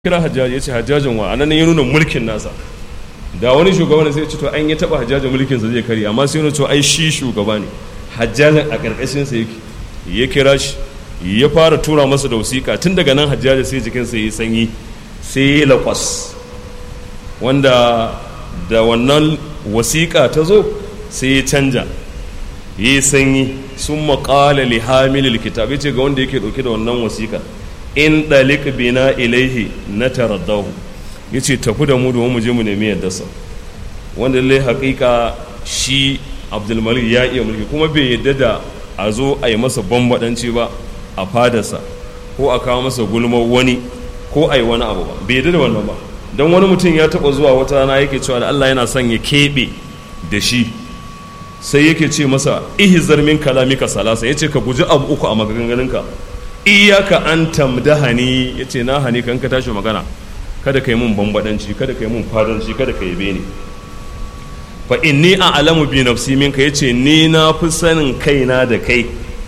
kira hajjaji ya ce hajjajin wa anan ya nuna mulkin nasa da wani shugaban sai ce to an yi taba hajjajin mulkin sa zai kare amma sai nuna to ai shi shugaba ne hajjajin a karkashin sa yake ya kira shi ya fara tura masa da wasiƙa tun daga nan hajjaji sai jikin sa yi sanyi sai ya lakwas wanda da wannan wasiƙa ta zo sai ya canja yi sanyi sun maƙala li hamilil kitab ya ce ga wanda yake ɗauke da wannan wasiƙa in ɗalik bina ilaihi na taraddahu ya ce tafi da mu domin mu je mu nemi yaddarsa wanda lallai haƙiƙa shi abdulmalik ya iya mulki kuma bai yadda da a zo a yi masa bambaɗanci ba a fadarsa ko a kawo masa gulmar wani ko a yi wani abu ba bai yadda da wannan ba don wani mutum ya taɓa zuwa wata rana yake cewa da allah yana son ya keɓe da shi sai yake ce masa ihizar min kalamika salasa ya ce ka guji abu uku a maganganunka iyaka an tamdahani ya ce na hani kan ka tashi magana kada ka yi mun bambadanci kada ka yi mun fadanci kada ka yi bene fa inni a alamu bi nafsi minka yace ni na fi sanin kaina da kai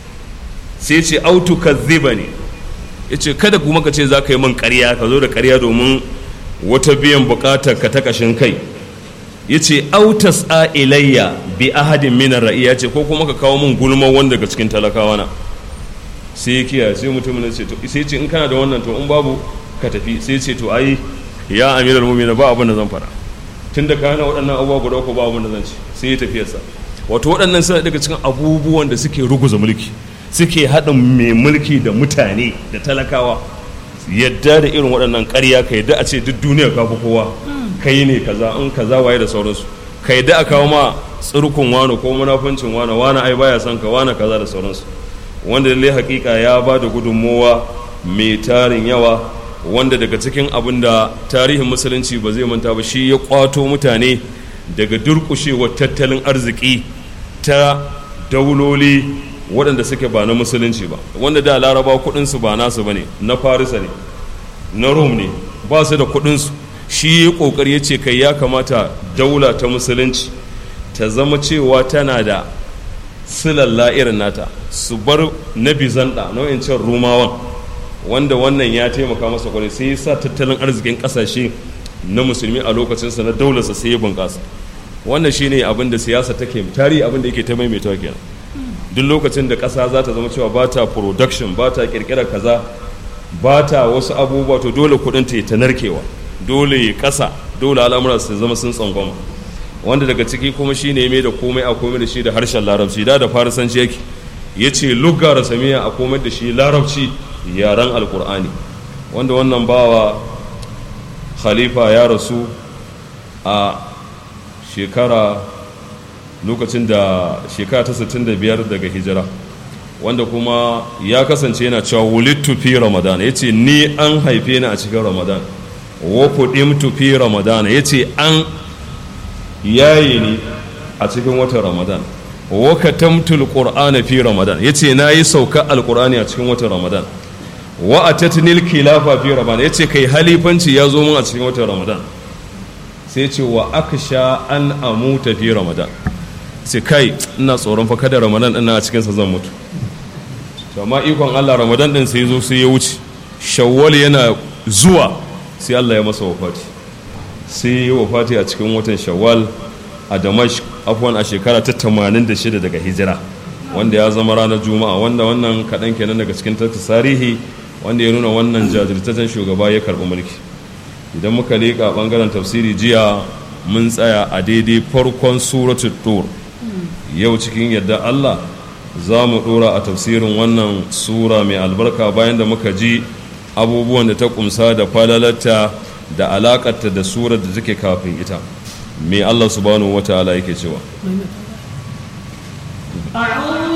sai ce autu kazziba ne yace kada kuma ka ce za ka yi min ƙarya ka zo da ƙarya domin wata biyan buƙatar ka ta ƙashin kai yace autas a ilayya bi ahadin min ra'iya ce ko kuma ka kawo min gulma wanda daga cikin talakawa na sai ya kiyaye sai mutum ne ce to sai ce in kana da wannan to in babu ka tafi sai ce to ai ya amiral mu'minin ba abin da zan fara tun da kana waɗannan abubuwa guda uku ba abin da zan ci sai ya tafi sa wato waɗannan suna daga cikin abubuwan da suke ruguza mulki suke haɗin mai mulki da mutane da talakawa yadda da irin waɗannan ƙarya ka yadda a ce duk duniya ka fi kowa kai ne kaza in kaza waye da sauransu ka yadda a kawo ma tsirkun wani ko munafuncin wani wani ai baya son ka wani kaza da sauransu wanda lallai hakika ya ba da gudunmowa mai tarin yawa wanda daga cikin abin da tarihin musulunci ba zai manta ba shi ya kwato mutane daga durkushewar tattalin arziki ta dauloli waɗanda suke ba na musulunci ba wanda da laraba kudinsu ba nasu ba ne na farisa ne na rom ne ba su da kudinsu shi ya ƙoƙari ya ce kai ya kamata daula ta musulunci ta zama cewa tana da silalla irin nata su bar na bizanta nau'in cin rumawan wanda wannan ya taimaka masa kwarai sai ya sa tattalin arzikin kasashe na musulmi a lokacinsa na daularsa sai ya bunƙasa wannan shine abin da siyasa take tarihi abin da yake ta maimaitawa kenan duk lokacin da ƙasa za ta zama cewa ba ta production ba ta ƙirƙirar kaza ba ta wasu abubuwa to dole kuɗin ta ta narkewa dole ya ƙasa dole al'amura su zama sun tsangwama wanda daga ciki kuma shi ne mai da komai a komai da shi da harshen larabci da da farisanci yake ya ce lugga rasamiya a komai da shi larabci yaren alkur'ani wanda wannan bawa khalifa ya rasu a shekara lokacin da shekara ta 65 daga hijira wanda kuma ya kasance yana cewa wulittu fi ramadan ya ce ni an haife ni a cikin ramadan wa kudimtu fi ramadan ya ce an yayi ni a cikin watan ramadan wa katamtul qur'ana fi ramadan yace nayi sauka alqur'ani a cikin watan ramadan wa atatnil khilafa fi ramadan yace kai halifanci ya zo mun a cikin watan ramadan sai ce wa aksha an amuta fi ramadan sai kai ina tsoron fa kada ramadan ina a cikin sa zan mutu to amma ikon Allah ramadan din sai zo sai ya wuce shawwal yana zuwa sai Allah ya masa wafati sai ya wafati a cikin watan shawwal a damash afwan a shekara ta 86 daga hijira wanda ya zama ranar juma'a wanda wannan kaɗan kenan daga cikin tarihi wanda ya nuna wannan jajirtaccen shugaba ya karɓi mulki idan muka leƙa ɓangaren tafsiri jiya mun tsaya a daidai farkon suratul tur yau cikin yadda allah za mu ɗora a tafsirin wannan sura mai albarka bayan da muka ji abubuwan da ta kumsa da falalarta da alakarta da surar da take kafin ita me Allah subhanahu wataala yake cewa